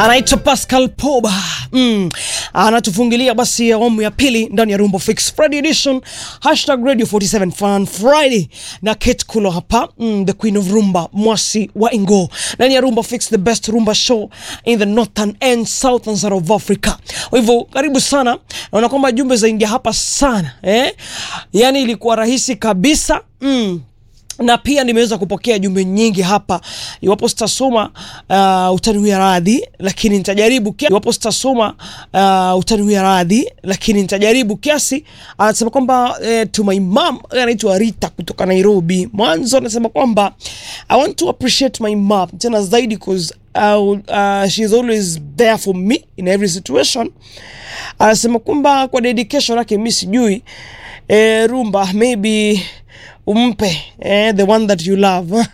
anaitwa Pascal Poba mm. anatufungilia basi awamu ya pili ndani ya Rumba Fix Friday edition hashtag Radio 47 Fun Friday na Kate Kulo hapa mm, the queen of rumba mwasi wa Ingo ndani ya Rumba Fix the best rumba show in the northern and southern side of Africa. Kwa hivyo karibu sana, naona kwamba jumbe zaingia hapa sana eh? Yani ilikuwa rahisi kabisa mm na pia nimeweza kupokea jumbe nyingi hapa. Iwapo sitasoma uh, utaniwia radhi, lakini nitajaribu kia... iwapo sitasoma uh, utaniwia radhi, lakini nitajaribu kiasi. Anasema kwamba eh, to my mom anaitwa Rita kutoka Nairobi. Mwanzo anasema kwamba I want to appreciate my mom tena zaidi cause uh, uh, she is always there for me in every situation. Anasema kwamba kwa dedication yake mi sijui eh, rumba maybe umpe eh, the one that you love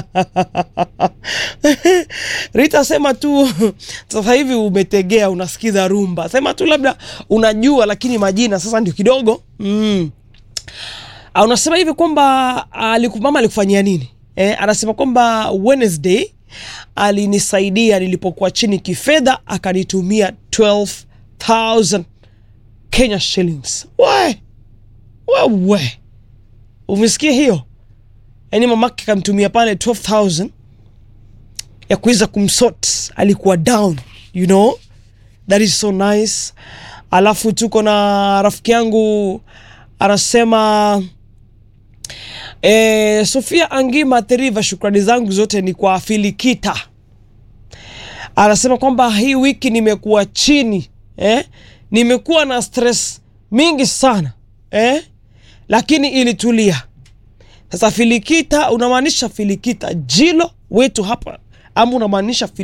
Rita, sema tu sasa hivi umetegea, unasikiza rumba, sema tu labda unajua, lakini majina sasa ndio kidogo mm. Ah, unasema hivi kwamba aliku, mama alikufanyia nini eh? Anasema kwamba Wednesday alinisaidia nilipokuwa chini kifedha, akanitumia 12000 Kenya shillings. We wewe umesikia hiyo? Yaani mamake kamtumia pale 12000 ya kuweza kumsort, alikuwa down, you know that is so nice. Alafu tuko na rafiki yangu anasema eh, Sofia Angima Teriva, shukrani zangu zote ni kwa Filikita. Anasema kwamba hii wiki nimekuwa chini eh? nimekuwa na stress mingi sana eh? lakini ilitulia. Sasa Filikita, unamaanisha Filikita Jilo wetu hapa ama unamaanisha